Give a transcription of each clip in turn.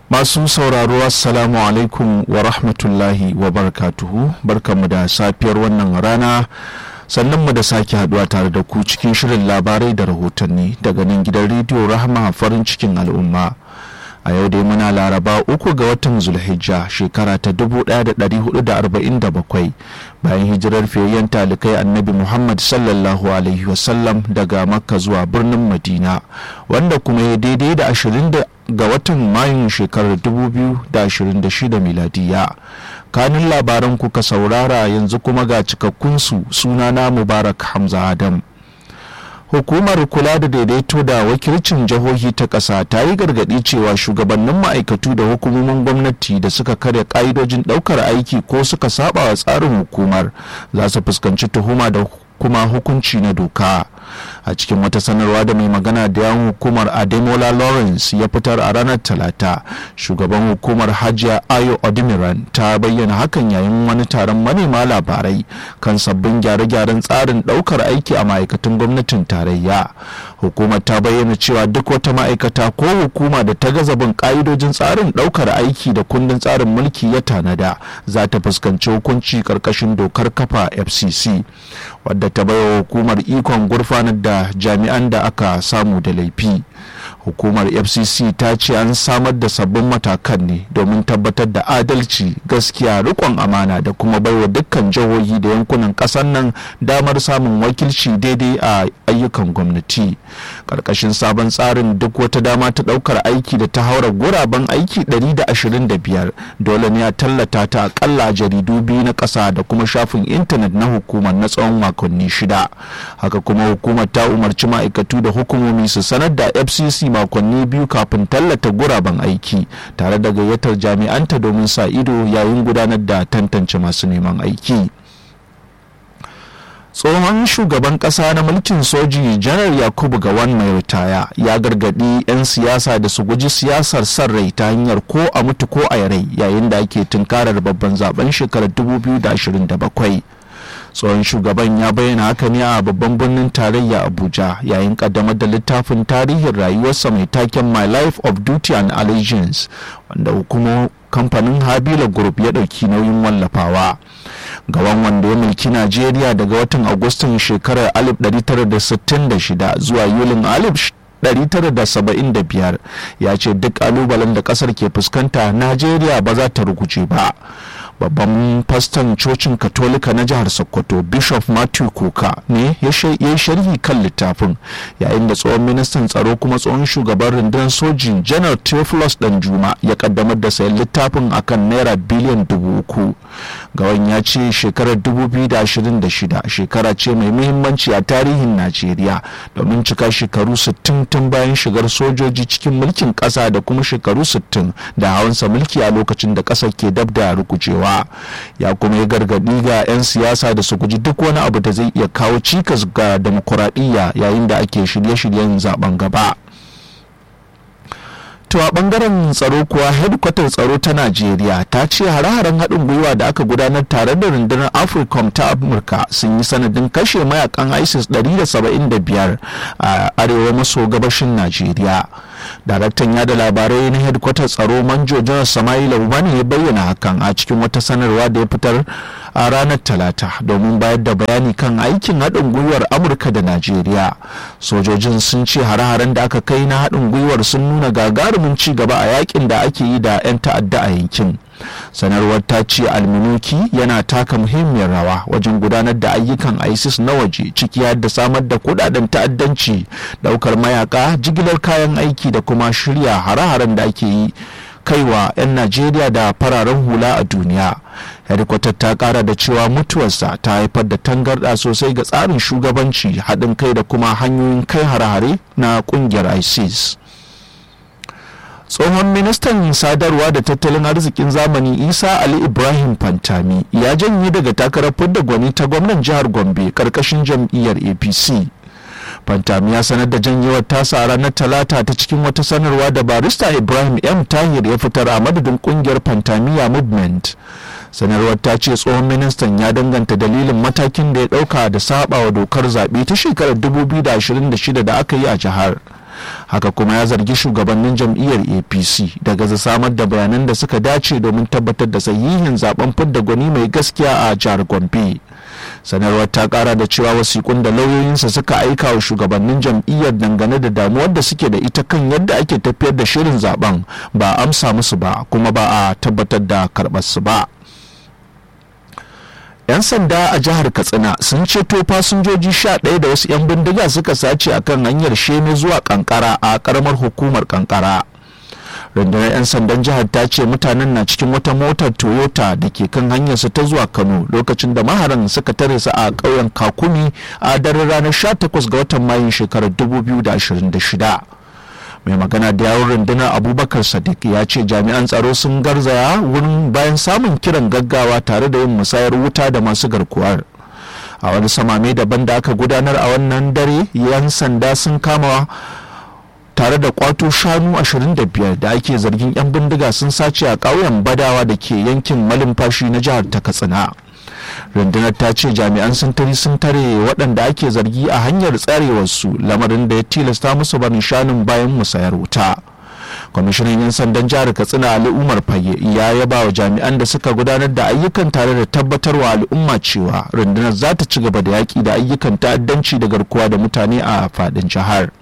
masu sauraro assalamu alaikum wa rahmatullahi wa barakatuhu barkanmu da safiyar wannan rana sannan mu da sake haduwa tare da ku cikin shirin labarai da rahotanni daga nan gidan rediyo rahama farin cikin al'umma a yau dai muna laraba uku ga watan zulhijja shekara ta 1447 bayan hijirar fiyayyen talikai annabi muhammad sallallahu alaihi wasallam daga makka zuwa birnin madina wanda kuma ya daidai da 20 ga watan mayun shekarar 2026 miladiya kanin labaran kuka saurara yanzu kuma ga cikakkunsu sunana mubarak hamza adam hukumar kula da daidaito da wakilcin jihohi ta ƙasa ta yi gargaɗi cewa shugabannin ma'aikatu da hukumomin gwamnati da suka karya ƙa'idojin ɗaukar aiki ko suka saba wa tsarin hukumar za su fuskanci tuhuma da kuma hukunci na doka a cikin wata sanarwa da mai magana da yawon hukumar ademola lawrence ya fitar a ranar talata shugaban hukumar hajiya ayo odimiran ta bayyana hakan yayin wani taron manema labarai kan sabbin gyare-gyaren tsarin daukar aiki a ma'aikatan gwamnatin tarayya hukumar ta bayyana cewa duk wata ma'aikata ko hukuma da ta gaza bin ka'idojin tsarin daukar aiki da kundin tsarin mulki ya tanada za ta fuskanci hukunci karkashin dokar kafa fcc wadda ta baiwa hukumar ikon gurfanar da jami'an da aka samu da laifi hukumar fcc ta ce an samar da sabbin matakan ne domin tabbatar da adalci gaskiya rikon amana da kuma baiwa dukkan jihohi da yankunan ƙasar nan damar samun wakilci daidai a ayyukan gwamnati ƙarƙashin sabon tsarin duk wata dama ta ɗaukar aiki da ta haura guraben aiki 125 dole ne a tallata ta akalla jaridu biyu na ƙasa da kuma shafin intanet na hukumar na tsawon makonni shida haka kuma hukumar ta umarci ma'aikatu da hukumomi su sanar da fcc makonni biyu kafin tallata guraben aiki tare da gayyatar jami'anta domin sa ido yayin gudanar da tantance masu neman aiki tsohon shugaban kasa na mulkin soji janar yakubu gawan mai ritaya ya gargadi 'yan siyasa da su guji siyasar son rai ta hanyar ko a mutu ko a rai yayin da ake tunkarar babban zaben shekarar 2027 tsohon shugaban ya bayyana haka ne a babban birnin tarayya abuja yayin kaddamar da littafin tarihin rayuwarsa mai taken my life of duty and allegiance wanda hukumar kamfanin habila group ya ɗauki nauyin wallafawa gaban wanda ya mulki najeriya daga watan agustan shekarar 1966 zuwa yulin 1975 ya ce duk kalubalen da kasar ke fuskanta najeriya ba za ta ruguce ba babban faston cocin katolika na jihar sokoto bishop matthew kuka ne ya yi sharhi kan littafin yayin da tsohon ministan tsaro kuma tsohon shugaban rundunar sojin janar theophilus danjuma ya kaddamar da sayan littafin akan naira biliyan dubu uku gawan ya ce shekarar 2026 shekara ce mai muhimmanci a tarihin najeriya domin cika shekaru 60 tun bayan shigar sojoji cikin mulkin kasa da kuma shekaru 60 da hawansa mulki a lokacin da kasar ke dab da rukucewa ya kuma yi gargadi ga 'yan siyasa da su guji duk wani abu da zai iya kawo cikas ga demokuraɗiyya yayin da ake shirye-shiryen zaben gaba To a bangaren tsaro kuwa hedkwatar tsaro ta Najeriya ta ce hare-haren haɗin gwiwa da aka gudanar tare da rundunar Africom ta Amurka sun yi sanadin kashe mayakan ISIS 175 a arewa maso gabashin Najeriya. Daraktan yada labarai na hedkwatar tsaro Manjo Janar Samaila Ubani ya bayyana hakan a cikin wata sanarwa da ya fitar a ranar Talata domin bayar da bayani kan aikin haɗin gwiwar Amurka da Najeriya. Sojojin sun ce hare-haren da aka kai na haɗin gwiwar sun nuna gagarumin ci gaba a yakin da ake yi da 'yan ta'adda a yankin. sanarwar ta ce alminuki yana taka muhimmiyar rawa wajen gudanar da ayyukan isis na waje ciki har da samar da kudaden ta'addanci daukar mayaka jigilar kayan aiki da kuma shirya hare-haren da ake yi kaiwa 'yan najeriya da fararen hula a duniya hedikwatar ta kara da cewa mutuwarsa ta haifar da tangarɗa sosai ga tsarin shugabanci haɗin kai da kuma hanyoyin kai hare-hare na ƙungiyar isis tsohon ministan sadarwa da tattalin arzikin zamani isa ali ibrahim fantami ya janye daga takarar fidda gwani ta gwamnan jihar gombe karkashin jam'iyyar apc fantami ya sanar da janyewar tasa a ranar talata ta cikin wata sanarwa da barista ibrahim m tahir ya fitar a madadin kungiyar fantamiya movement sanarwar ta ce tsohon ministan ya danganta dalilin matakin da ya dauka da saba wa dokar zaɓe ta shekarar 2026 da aka yi a jihar haka kuma ya zargi shugabannin jam'iyyar apc da gaza samar da bayanan da suka dace domin tabbatar da sahihin zaben fidda gwani mai gaskiya a jihar gombe sanarwar ta kara da cewa wasikun da lauyoyinsa suka aika wa shugabannin jam'iyyar dangane da damuwar da suke da ita kan yadda ake tafiyar da shirin zaben ba a amsa musu ba kuma ba a tabbatar da karɓar su ba 'yan sanda a jihar katsina sun ceto fasinjoji sha ɗaya da wasu 'yan bindiga suka sace akan hanyar sheme zuwa kankara a karamar hukumar kankara rundunar 'yan sandan jihar ta ce mutanen na cikin wata motar toyota da ke kan hanyarsa ta zuwa kano lokacin da maharan suka tare su a ƙauyen kakumi a daren ranar 18 ga watan mayun shekarar 2026 mai magana da yawon rundunar abubakar sadiq ya ce jami'an tsaro sun garzaya wurin bayan samun kiran gaggawa tare da yin musayar wuta da masu garkuwar a wani samame daban da aka gudanar a wannan dare yan sanda sun kama tare da kwato shanu 25 da ake zargin 'yan bindiga sun sace a ƙauyen badawa da ke yankin malumfashi na jihar ta katsina rundunar ta ce jami'an sintiri sun tare waɗanda ake zargi a hanyar tsarewarsu lamarin da ya tilasta musu barin shanun bayan musayar wuta kwamishinan 'yan sandan jihar katsina ali umar fage ya yaba wa jami'an da suka gudanar da ayyukan tare da tabbatarwa al'umma cewa rundunar za ta ci gaba da yaƙi da ayyukan ta'addanci da garkuwa da mutane a faɗin jihar.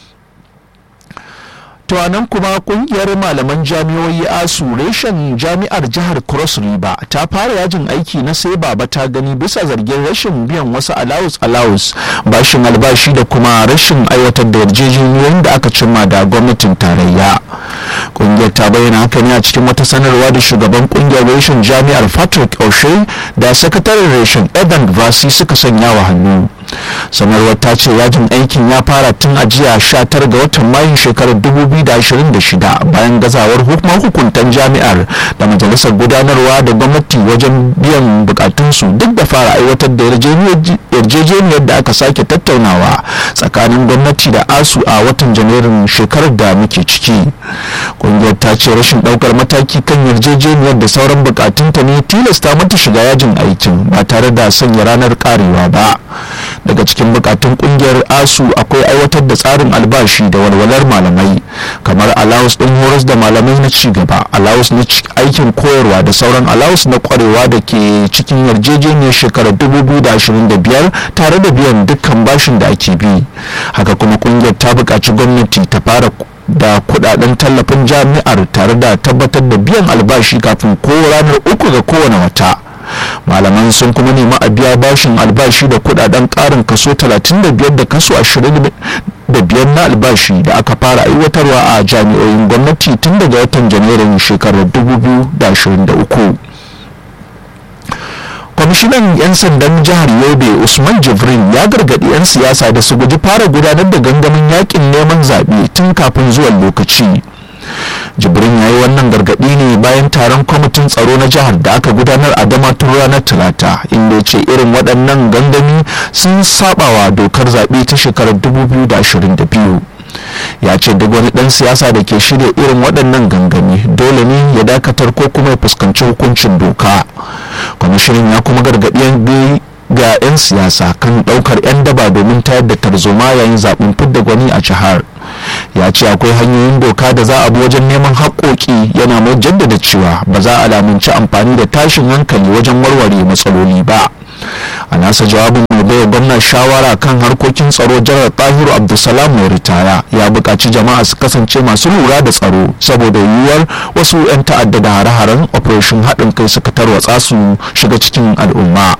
to nan kuma kungiyar malaman jami'o'i asu reshen jami'ar jihar cross river ta fara yajin aiki na sai baba ta gani bisa zargin rashin biyan wasu allowance allowance bashin albashi da kuma rashin aiwatar da yarjejeniyoyin da aka cimma da gwamnatin tarayya kungiyar ta bayyana haka ne a cikin wata sanarwa da shugaban kungiyar reshen jami'ar patrick o'shea da sakataren reshen evan vasi suka sanya wa hannu sanarwar ta ce yajin aikin ya fara tun a jiya 19 ga watan mayun shekarar 2026 bayan gazawar hukumar hukuntan jami'ar da majalisar gudanarwa da gwamnati wajen biyan bukatunsu duk da fara aiwatar da yarjejeniyar da aka sake tattaunawa tsakanin gwamnati da asu a watan janairun shekarar da muke ciki kungiyar ta ce rashin daukar mataki kan yarjejeniyar da sauran bukatunta ne tilasta mata shiga yajin aikin ba tare da sanya ranar karewa ba daga cikin bukatun kungiyar asu akwai aiwatar da tsarin albashi da walwalar malamai kamar alawus din horas da malamai na cigaba alawus na aikin koyarwa da sauran alawus na kwarewa da ke cikin yarjejeniyar shekarar 2025 tare da biyan dukkan bashin da ake bi haka kuma kungiyar ta buƙaci gwamnati ta fara da kudaden tallafin jami'ar tare da tabbatar da biyan albashi kafin ko ranar uku ga kowane wata malaman sun kuma nemi a biya bashin albashi da kudaden karin kaso 35 da kaso 25 na albashi da aka fara aiwatarwa a jami'oyin gwamnati tun daga watan janairun shekarar 2023 kwamishinan 'yan sandan jihar yobe usman jibrin ya gargaɗi 'yan siyasa da su guji fara gudanar da gangamin yakin neman zaɓe tun kafin zuwan lokaci jibrin ya yi wannan gargaɗi ne bayan taron kwamitin tsaro na jihar da aka gudanar a damatun ranar talata inda ya ce irin waɗannan gangami sun sabawa dokar zaɓe ta shekarar 2022 ya ce duk wani ɗan siyasa da ke shirya irin waɗannan gangami dole ne ya dakatar ko kuma ya fuskanci hukuncin doka kwamishinan ya kuma gargaɗi ga 'yan siyasa kan ɗaukar 'yan daba domin tayar da tarzoma yayin zaɓen fidda gwani a jihar ya ce akwai hanyoyin doka da za a bi wajen neman haƙoƙi yana mai jaddada cewa ba za a lamunci amfani da tashin hankali wajen warware matsaloli ba a nasa jawabin mai baiwa gwamna shawara kan harkokin tsaro janar tahiru abdulsalam mai ritaya ya buƙaci jama'a su kasance masu lura da tsaro saboda yiwuwar wasu 'yan ta'adda da hare-haren operation haɗin kai suka tarwatsa su shiga cikin al'umma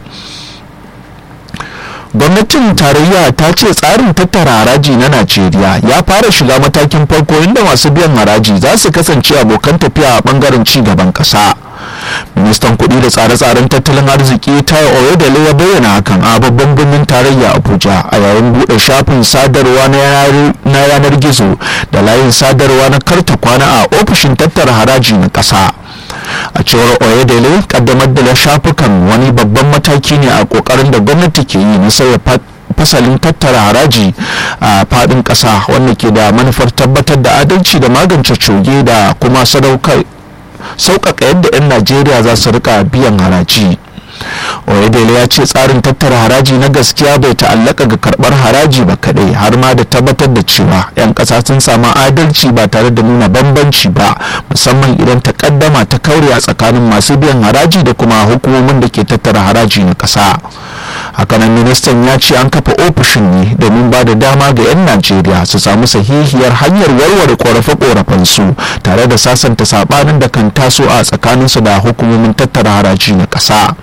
gwamnatin tarayya ta ce tsarin tattara haraji na najeriya ya fara shiga matakin farko inda masu biyan haraji za su kasance abokan tafiya a bangaren ci gaban kasa ministan kudi da tsare-tsaren tattalin arziki tayo oyedele ya bayyana hakan a babban birnin tarayya abuja a yayin bude shafin sadarwa na yanar gizo da layin sadarwa na karta kwana a ofishin tattara haraji na kasa a cewar oyedele kaddamar da shafukan wani babban mataki ne a kokarin da gwamnati ke yi na sauya fasalin tattara haraji a fadin kasa wanda ke da manufar tabbatar da adalci da magance coge da kuma sadaukar sauƙaƙa yadda 'yan najeriya za su rika biyan haraji oyedele ya ce tsarin tattara haraji na gaskiya bai ta'allaka ga karbar haraji ba kadai har ma da tabbatar da cewa 'yan ƙasa sun samu adalci ba tare da nuna bambanci ba musamman idan takaddama ta kaure a tsakanin masu biyan haraji da kuma hukumomin da ke tattara haraji na ƙasa hakanan ministan ya ce an kafa ofishin ne domin ba da dama ga 'yan najeriya su samu sahihiyar hanyar warware korafe su tare da sasanta sabanin da kan taso a tsakaninsu da hukumomin tattara haraji na ƙasa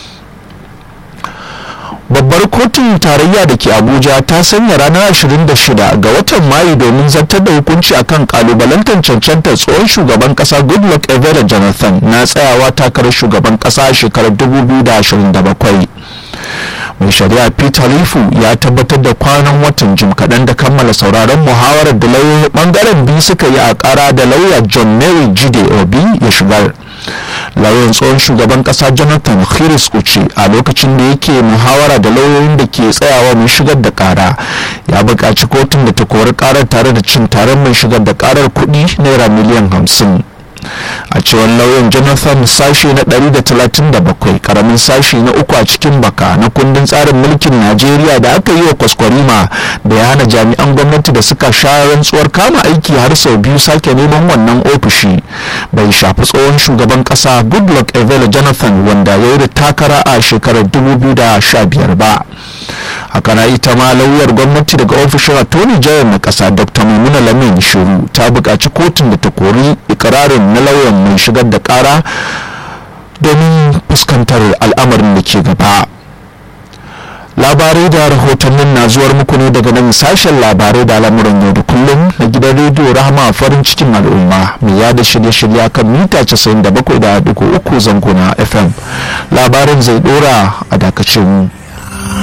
babbar kotun tarayya da ke abuja ta sanya ranar 26 ga watan mayu domin zartar da hukunci akan kalubalantar cancantar tsohon shugaban kasa goodluck evera jonathan na tsayawa takarar shugaban kasa shekarar 2027 mai shari'a peter rifu ya tabbatar da kwanan watan jim kaɗan da kammala sauraron muhawarar da lauyoyin ɓangaren biyu suka yi a ƙara da lauya john mary jide obi ya shigar lauyan tsohon shugaban ƙasa jonathan khiris uche a lokacin da yake muhawara da lauyoyin da ke tsayawa mai shigar da ƙara ya buƙaci kotun da ta kori ƙarar tare da cin taron mai shigar da ƙarar kuɗi naira miliyan hamsin a cewar lauyan jonathan sashe na 137 karamin sashe na uku a cikin baka na kundin tsarin mulkin najeriya da aka yi wa kwaskwarima da ya hana jami'an gwamnati da suka sha rantsuwar kama aiki har sau biyu sake neman wannan ofishi bai shafi tsohon shugaban kasa goodluck evela jonathan wanda ya yi da takara a shekarar 2015 ba haka na ita ma lauyar gwamnati daga ofishin attorney general na kasa dr maimuna lamin shiru ta buƙaci kotun da ta kori ikirarin na lauyan mai shigar da ƙara domin fuskantar al'amarin da ke gaba labarai da rahotannin na zuwar muku ne daga nan sashen labarai da al'amuran yau da kullum na gidan rediyo rahama farin cikin al'umma mai yada shirye-shirye kan mita 97.3 zango na fm labarin zai dora a dakacin